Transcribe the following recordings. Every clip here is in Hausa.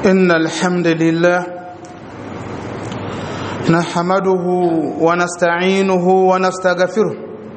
إن الحمد لله نحمده ونستعينه ونستغفره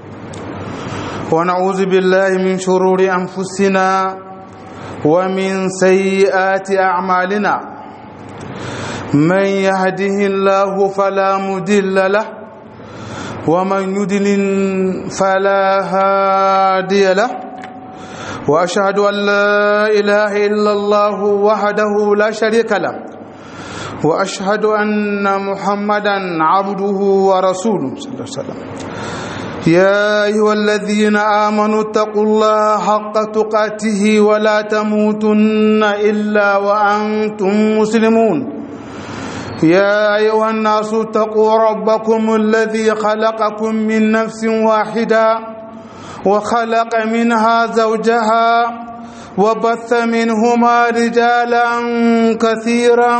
ونعوذ بالله من شرور أنفسنا ومن سيئات أعمالنا من يهده الله فلا مدل له ومن يدلل فلا هادي له واشهد ان لا اله الا الله وحده لا شريك له واشهد ان محمدا عبده ورسوله صلى الله عليه وسلم يا ايها الذين امنوا اتقوا الله حق تقاته ولا تموتن الا وانتم مسلمون يا ايها الناس اتقوا ربكم الذي خلقكم من نفس واحده وخلق منها زوجها وبث منهما رجالا كثيرا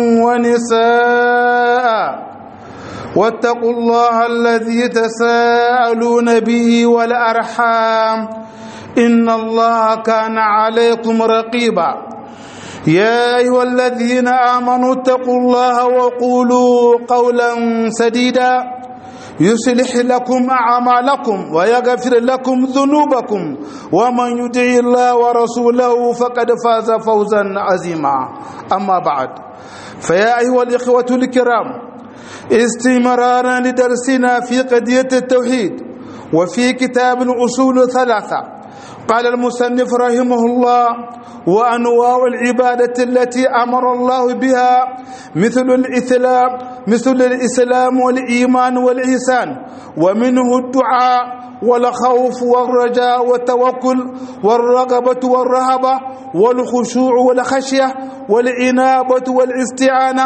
ونساء واتقوا الله الذي تساءلون به والارحام ان الله كان عليكم رقيبا يا ايها الذين امنوا اتقوا الله وقولوا قولا سديدا يصلح لكم أعمالكم ويغفر لكم ذنوبكم ومن يطع الله ورسوله فقد فاز فوزا عظيما أما بعد فيا أيها الإخوة الكرام استمرارا لدرسنا في قضية التوحيد وفي كتاب الأصول ثلاثة قال المصنف رحمه الله وأنواع العبادة التي أمر الله بها مثل الإسلام مثل الإسلام والإيمان والإحسان ومنه الدعاء والخوف والرجاء والتوكل والرغبة والرهبة والخشوع والخشية والإنابة والاستعانة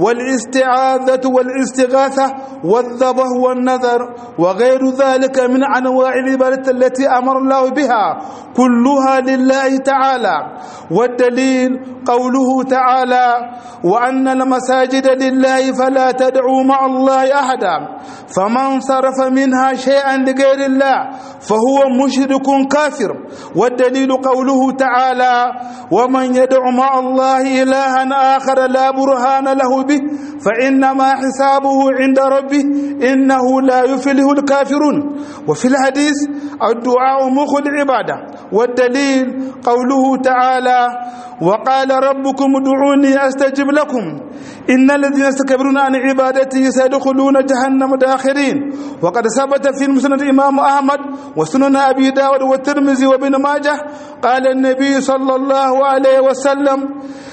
والاستعاذة والاستغاثة والذبح والنذر وغير ذلك من أنواع العبادة التي أمر الله بها كلها لله تعالى والدليل قوله تعالى وأن المساجد لله فلا تدعوا مع الله أحدا فمن صرف منها شيئا لغير الله فهو مشرك كافر والدليل قوله تعالى ومن يدع مع الله إلها آخر لا برهان له به فإنما حسابه عند ربه إنه لا يفله الكافرون وفي الحديث الدعاء مخ العبادة والدليل قوله تعالى وقال ربكم ادعوني أستجب لكم إن الذين يستكبرون عن عبادتي سيدخلون جهنم داخرين وقد ثبت في المسند الإمام أحمد وسنن أبي داود والترمذي وابن ماجه قال النبي صلى الله عليه وسلم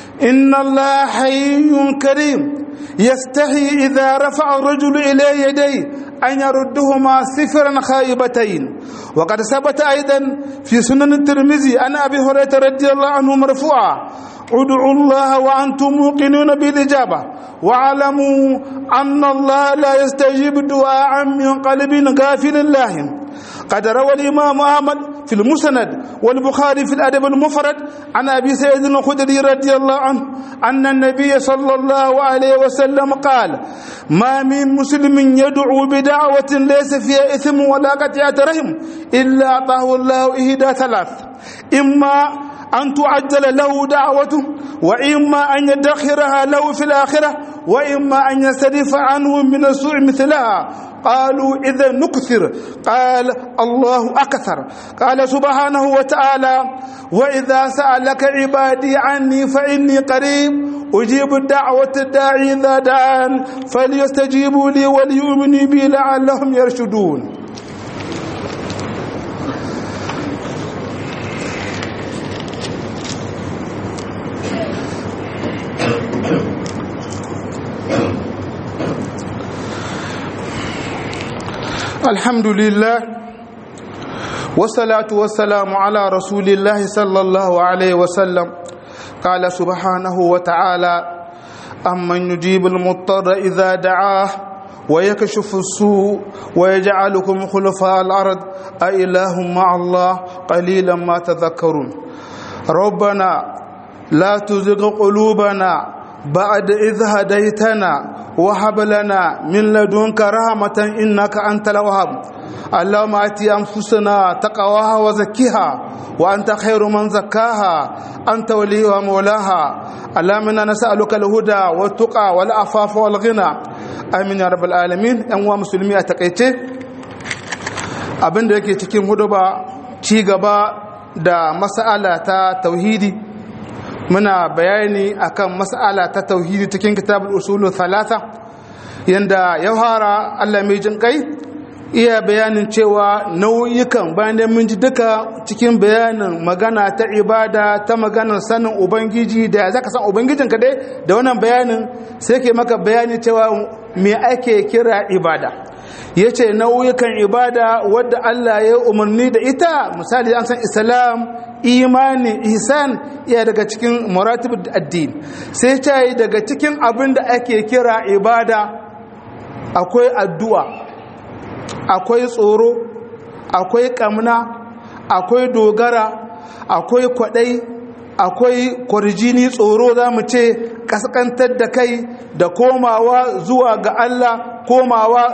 إن الله حي كريم يستحي إذا رفع الرجل إلى يديه أن يردهما صفرا خائبتين وقد ثبت أيضا في سنن الترمذي أن أبي هريرة رضي الله عنه مرفوعا ادعوا الله وأنتم موقنون بالإجابة واعلموا أن الله لا يستجيب دعاء من قلب غافل الله قد روى الإمام أحمد في المسند والبخاري في الأدب المفرد عن أبي سيد الخدري رضي الله عنه أن النبي صلى الله عليه وسلم قال ما من مسلم يدعو بدعوة ليس فيها إثم ولا قطيعة رحم إلا أعطاه الله إهدى ثلاث إما أن تعجل له دعوته وإما أن يدخرها له في الآخرة وإما أن يسترف عنه من السوء مثلها قالوا إذا نكثر قال الله أكثر قال سبحانه وتعالى وإذا سألك عبادي عني فإني قريب أجيب الدعوة الداعي إذا دعان فليستجيبوا لي وليؤمنوا بي لعلهم يرشدون الحمد لله والصلاة والسلام على رسول الله صلى الله عليه وسلم قال سبحانه وتعالى أمن يجيب المضطر إذا دعاه ويكشف السوء ويجعلكم خلفاء الأرض أإله مع الله قليلا ما تذكرون ربنا لا تزغ قلوبنا بعد إذ هديتنا وهب لنا من لدنك رحمة إنك أنت الوهاب اللهم آت أنفسنا تقواها وزكها وأنت خير من زكاها أنت وليها مولاها اللهم إنا نسألك الهدى والتقى والعفاف والغنى آمين يا رب العالمين أنواع مسلمي أتقيته abin da yake cikin hudu ba ci gaba da mas'ala ta tauhidi muna bayani akan mas'ala ta tauhidi cikin kitabul usulu thalatha yanda ya fara Allah mai jin kai iya bayanin cewa nau'ikan bayan da mun ji duka cikin bayanin magana ta ibada ta maganar sanin ubangiji da ya zaka san ubangijin ka dai da wannan bayanin sai ke maka bayani cewa me ake kira ibada yace nau'ikan ibada wadda Allah ya umarni da ita misali an san islam imani ihsan iya daga cikin maratib addini sai ta yi daga cikin abin da ake kira ibada akwai addu'a akwai tsoro akwai kamna akwai dogara akwai kwadai akwai kwarjini tsoro za mu ce kaskantar da kai da komawa zuwa ga Allah komawa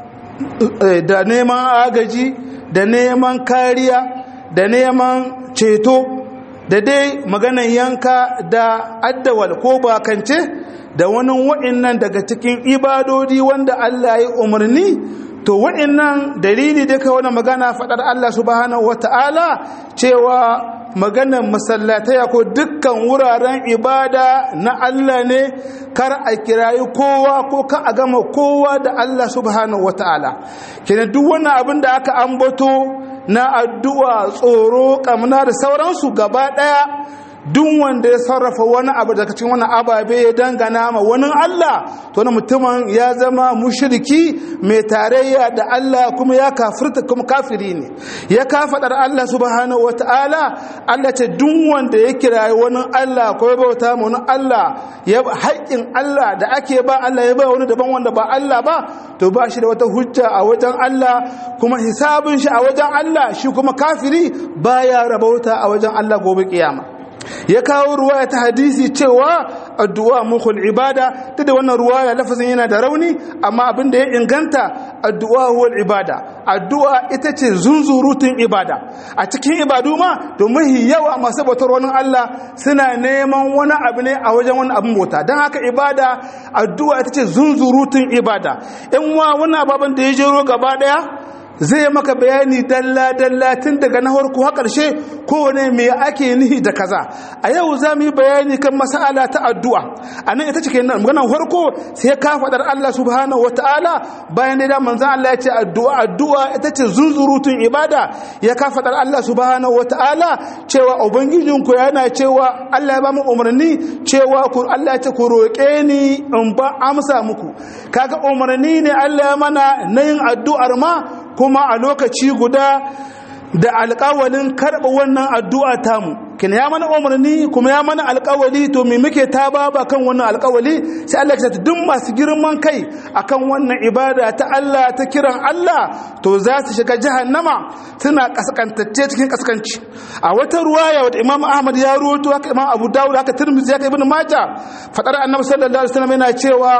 da neman agaji da neman kariya da neman ceto da dai maganan yanka da addawal ko bakance da wani wa'innan daga cikin ibadodi wanda Allah ya umarni to wa'innan dalili da ka wani magana faɗar Allah subhanahu wata'ala cewa maganar masallataya ko dukkan wuraren ibada na Allah ne kar a kirayi kowa ko ka a gama kowa da Allah subhanahu wata'ala kenan duk wani abin da aka ambato na addu'a tsoro kamna da sauransu gaba ɗaya duk wanda ya sarrafa wani abu daga cikin wani ababe ya dangana ma wani Allah to wani mutumin ya zama mushriki mai tarayya da Allah kuma ya kafirta kuma kafiri ne ya kafadar Allah subhanahu wataala Allah ce duk wanda ya kirayi wani Allah ko ya bauta ma wani Allah ya haƙƙin Allah da ake ba Allah ya ba wani daban wanda ba Allah ba to ba shi da wata hujja a wajen Allah kuma hisabin shi a wajen Allah shi kuma kafiri baya rabauta a wajen Allah gobe kiyama ya kawo ruwaya ta hadisi cewa addu'a mukhul ibada ta da wannan ruwaya lafazin yana da rauni amma abin da ya inganta addu'a huwal ibada addu'a ita ce zunzurutun ibada a cikin ibadu ma domin yawa masu bautar wani Allah suna neman wani abu ne a wajen wani abin bauta don haka ibada addu'a ita ce zunzurutun ibada in wa wani ababen da ya jero gaba daya zai maka bayani dalla-dalla tun daga na harko har ƙarshe kowane me ake nihi da kaza a yau za mu yi bayani kan masala ta addu'a a nan ita cikin nan maganar harko sai ka faɗar Allah subhanahu wa ta'ala bayan da manzan Allah ya ce addu'a addu'a ita ce zunzurutun ibada ya ka faɗar Allah subhanahu wa ta'ala cewa ubangijinku yana cewa Allah ya ba mu umarni cewa ku Allah ya ce ku roƙe ni in ba amsa muku kaga umarni ne Allah ya mana na yin addu'ar ma kuma a lokaci guda da alƙawalin karɓa wannan addu'a tamu kin ya mana umarni kuma ya mana alƙawali to me muke ta baba kan wannan alƙawali sai Allah ya ce duk masu girman kai akan wannan ibada ta Allah ta kiran Allah to za su shiga jahannama suna kaskantacce cikin kaskanci a wata ruwaya wadda Imam Ahmad ya ruwato haka Imam Abu Dawud haka Tirmidhi haka Ibn Majah fadar Annabi sallallahu alaihi wasallam yana cewa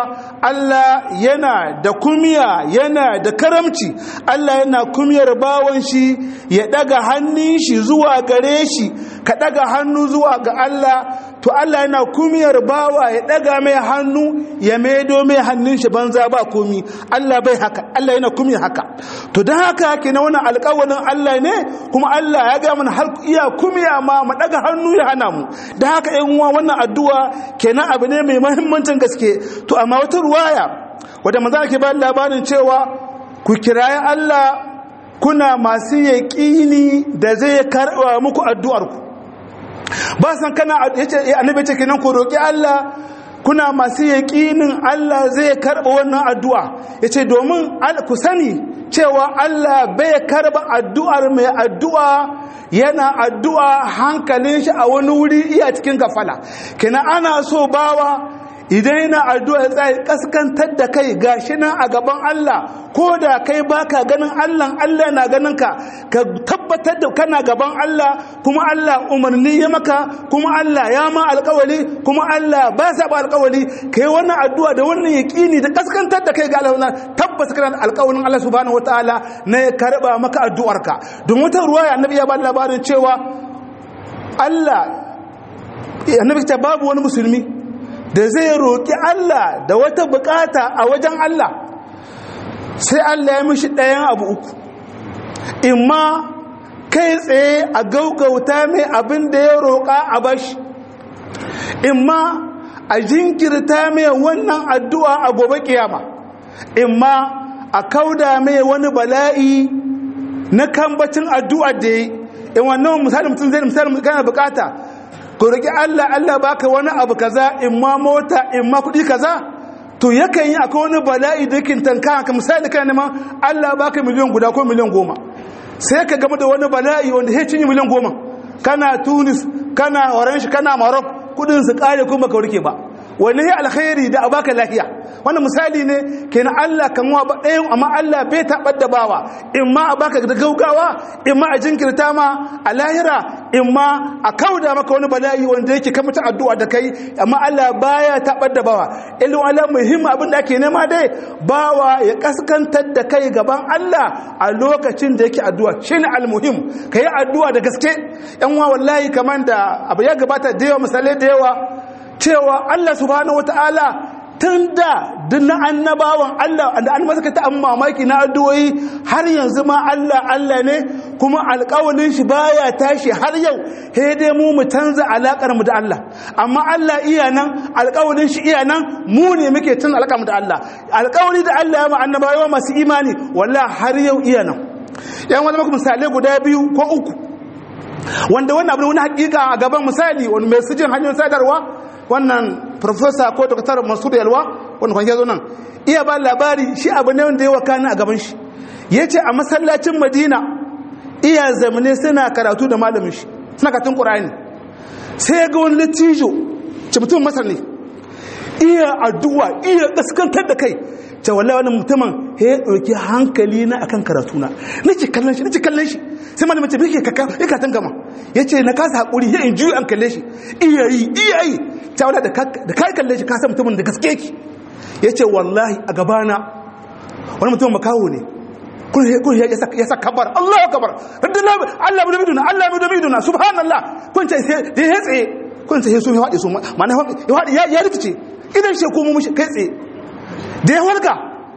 Allah yana da kumiya yana da karamci Allah yana kumiyar bawon shi ya daga hannun shi zuwa gare shi ka daga hannu zuwa ga Allah to Allah yana kumiyar bawa ya daga mai hannu ya maido mai hannun shi banza ba komi Allah bai haka Allah yana kumiyar haka to don haka ke na wani alƙawarin Allah ne kuma Allah ya ga mana har iya kumiya ma mu daga hannu ya hana mu don haka yan uwa wannan addu'a kenan abu ne mai muhimmancin gaske to amma wata ruwaya wadda manzo ke ba labarin cewa ku kirayi Allah kuna masu yaƙini da zai karɓa muku addu'arku ba san kana yace annabi ce kenan ku roki Allah kuna masu yaƙinin Allah zai karɓa wannan addu'a yace domin ku sani cewa Allah bai karɓa addu'ar mai addu'a yana addu'a hankalin shi a wani wuri iya cikin gafala kina ana so bawa idan yana addu'a ya tsaye kaskantar da kai gashi nan a gaban Allah ko da kai baka ganin Allah Allah na ganin ka ka tabbatar da kana gaban Allah kuma Allah umarni ya maka kuma Allah ya ma alƙawali kuma Allah ba sa ba alƙawali kai wannan addu'a da wannan yaqini da kaskantar da kai ga Allah tabbata kana alƙawalin Allah subhanahu wataala na ya karba maka addu'arka don wata ruwaya annabi ya ba labarin cewa Allah annabi ta babu wani musulmi da zai roƙi Allah da wata bukata a wajen Allah sai Allah ya mishi ɗayan abu uku imma kai tsaye a gaugauta mai abin da ya roƙa a bashi imma a jinkirta mai wannan addu'a a gobe kiyama imma a kauda mai wani bala'i na kambacin addu'a da ya in wannan misali mutum zai misali kana bukata ku roƙi Allah Allah baka wani abu kaza imma mota imma kuɗi kaza to yakan yi akwai wani bala'i da yake tanka ka misali kana neman Allah baka miliyan guda ko miliyan goma sai ka gama da wani bala'i wanda ya cinye miliyan goma kana tunis kana orange kana maroc kudin su kare kuma ka warke ba wani ya alkhairi da a baka lafiya wannan misali ne kenan Allah kan wa ɗayan amma Allah bai taɓar da bawa in ma a baka da gaugawa in ma a jinkirta ma a lahira in ma a kauda maka wani bala'i wanda yake kan mutum addu'a da kai amma Allah baya taɓar da bawa ilmu Allah muhimmi abin da ake nema dai bawa ya kaskantar da kai gaban Allah a lokacin da yake addu'a shine almuhim kai addu'a da gaske yan wa wallahi kamar da abu ya gabata da yawa misalai da yawa cewa Allah subhanahu wataala tun da duk na annabawan Allah da an masa ta amma mamaki na addu'o'i har yanzu ma Allah Allah ne kuma alƙawalin shi baya tashi har yau he dai mu mu canza alakar mu da Allah amma Allah iya nan alƙawalin shi iya nan mu ne muke canza alakar mu da Allah alƙawari da Allah ya ma annabawa masu imani wallahi har yau iya nan yan wani maka misalai guda biyu ko uku wanda wannan abu wani hakika a gaban misali wani mai sujin hanyoyin sadarwa wannan profesa ko doktor masu yalwa wanda kwanke zo nan iya ba labari shi abu ne wanda ya wakana a gaban shi ya ce a masallacin madina iya zamane suna karatu da malamin shi suna katun ƙura'ani sai ga wani latijo ce mutum masar ne iya addu'a iya kaskantar da kai ce wallahi wani mutumin ya ɗauki hankali na akan karatu na nake kallon shi nake kallon shi sai malamin ce bai ke kaka ya katan gama ya ce na kasa haƙuri ya in juyi an kalle shi iya yi iya yi ta wala da kai kalle shi kasa mutumin da gaske ki ya ce wallahi a gabana wani mutumin makawo ne kun ya sa kabar Allah kabar Allah mu da miduna Allah mu da miduna subhanallah kun ce sai da ya tsaye kun ce sun ya haɗe su ma'ana ya haɗe ya rikice idan shi ko mu mushi kai tsaye da ya walka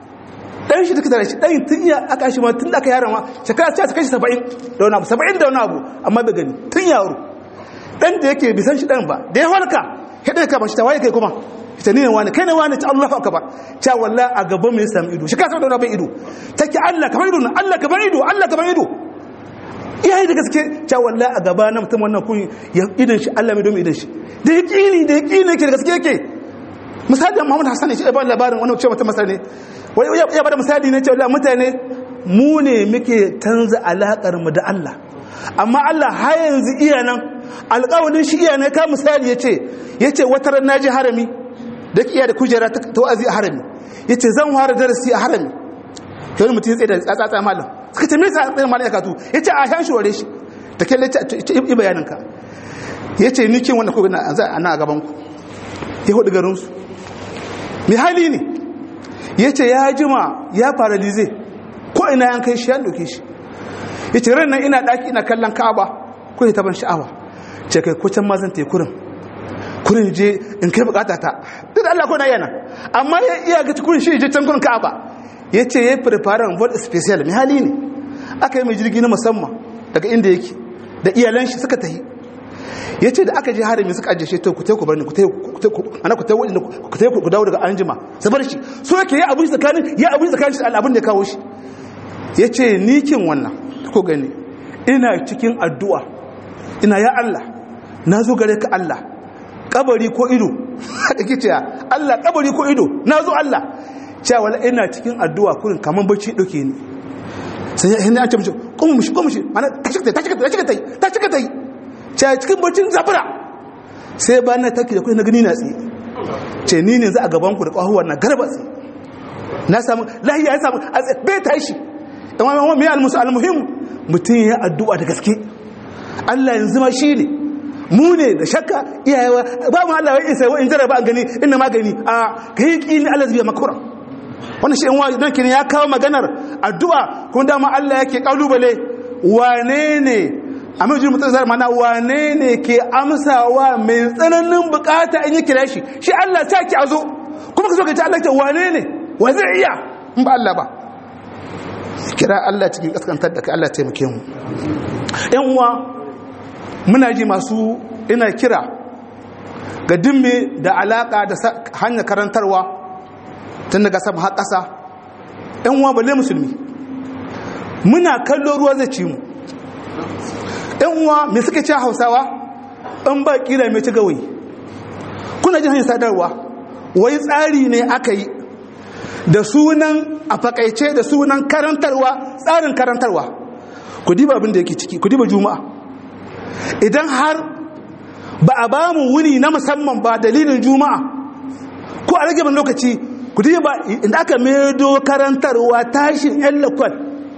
ɗan shi duka shi ɗan tun iya aka shi ma tun da aka yaran ma shekara ta kai shi saba'in da wani abu saba'in da wani abu amma bai gani tun yaro ɗan da yake bisan shi ɗan ba da ya walka ya ɗaya kama shi ta waye kai kuma ita ne wani kai ne wani ta Allah akbar ta walla a gaban mai sami ido shi ka san da bai ido take Allah kamar ido Allah kamar ido Allah kamar ido iyaye da gaske ta walla a gaba na mutum wannan kun idan shi Allah mai domin idan shi da yaqini da yaqini yake da gaske yake misali Muhammad Hassan shi ba labarin wani ce mutum masar ne wai ya bada misali ne cewa mutane mu ne muke canza alakar mu da Allah amma Allah har yanzu iya nan alƙawarin shi iya ne ka misali yace yace wata ran naji harami da iya da kujera ta wa'azi a harami yace zan fara darasi a harami kai wani mutum ya tsaye da tsatsatsa malam suka ce me yasa tsaye malam ya katu yace a shan shi ware shi ta kalle ta yi bayanin ka yace ni kin wanda ko na a gaban ku ya hudu garin su mai hali ne ya ce ya jima ya paralize ko ina yan kai shi ya doke shi ya ce ran nan ina daki ina kallon ka'aba ko ya taban sha'awa ce kai ko can ma zan kurin kurin je in kai bukata ta duk Allah ko na yana amma ya iya ga kurin shi je can kurin ka'aba ya ce ya prepare vol special mai hali ne aka yi mai jirgi na musamman daga inda yake da iyalan shi suka tahi ya ce da aka je harami suka ajiye shi to ku ku bar ni ku ana ku tawo ku tawo ku dawo daga anjima su bar shi so yake ya abin tsakanin ya abin tsakanin shi abin da kawo shi ya ce ni kin wannan ko gani ina cikin addu'a ina ya Allah na zo gare ka Allah kabari ko ido haka kice Allah kabari ko ido na zo Allah cewa wala ina cikin addu'a kurin kaman bacci dauke ni sai ya ce mishi kuma mishi kuma mishi mana ta cika ta cika ta cika ta cika ta ce cikin barcin zafira sai ba na taki da kai na gani na tsaye ce ni ne za a gaban ku da kwahuwar na garba tsaye na samu lahiya ya samu bai tashi dan wani mai almusu almuhim mutum ya addu'a da gaske Allah yanzu ma shi ne mu ne da shakka iyayewa ba mu Allah ya isa wa in jaraba an gani inna magani a kai kini Allah zai makura wannan shi in wa dan ya kawo maganar addu'a kuma dama Allah yake kalubale wane ne amma jin mutum zai mana wane ne ke amsawa mai tsananin bukata in yi kira shi shi Allah ta ki a zo kuma ka zo ka ce Allah ta wane ne wa zai iya in ba Allah ba kira Allah cikin kaskantar da ka Allah taimake mu yan uwa muna ji masu ina kira ga dimme da alaka da hanyar karantarwa tun daga sama har ƙasa yan uwa balle musulmi muna kallo ruwa zai ci mu yan uwa me suka ci hausawa in ba kira mai ci gawayi kuna jin hanyar sadarwa wai tsari ne aka yi da sunan a fakaice da sunan karantarwa tsarin karantarwa ku diba abin da yake ciki ku diba juma'a idan har ba a ba mu wuni na musamman ba dalilin juma'a ko a rage ban lokaci ku diba inda aka medo karantarwa tashin yan lakwal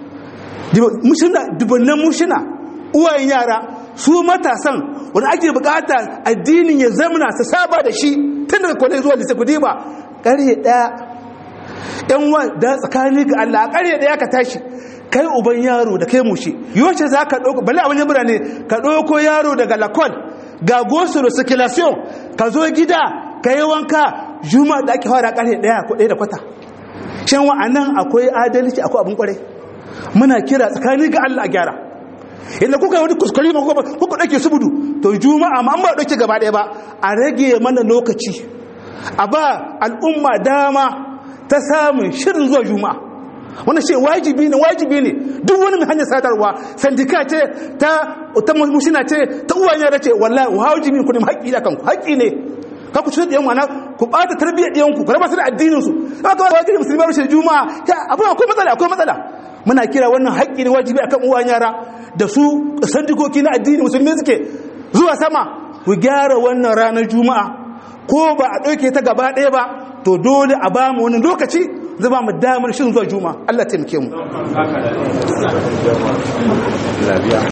mushina dubannan mushina uwayen yara su matasan wani ake bukata addinin ya zamana su saba da shi tun daga kwalai zuwa lisa ku diba ƙarye ɗaya yan wa da tsakani ga Allah a ƙarye ɗaya ka tashi kai uban yaro da kai mushi yawanci za ka ɗauko bale a wani birane ka ɗauko yaro daga lakon ga gosulo circulation ka zo gida ka yi wanka juma da ake fara ƙarye ɗaya ko ɗaya da kwata shan wa nan akwai adalci akwai abin ƙwarai muna kira tsakani ga Allah a gyara inda kuka yi wani kuskure ma kuka ɗauke su budu to juma'a ma an ba ɗauke gaba ɗaya ba a rage mana lokaci a ba al'umma dama ta samun shirin zuwa juma'a wanda ce wajibi ne wajibi ne duk wani mai hanyar sadarwa sandika ce ta ta mushina ce ta uwan yara ce wallahi wajibi ne ku nemi haƙƙi da kanku haƙƙi ne ka ku cutar da yan wana ku ɓata tarbiyyar ɗiyanku ku raba su da addinin su ka ga wajibi musulmi rashin juma'a ya abu akwai matsala akwai matsala muna kira wannan haƙƙi ne wajibi akan uwan yara da su sandikoki na addini musulmi suke zuwa sama ku gyara wannan ranar juma'a ko ba a ɗauke ta gaba ɗaya ba to dole a ba mu wani lokaci zai ba mu damar shin zuwa juma'a Allah taimake mu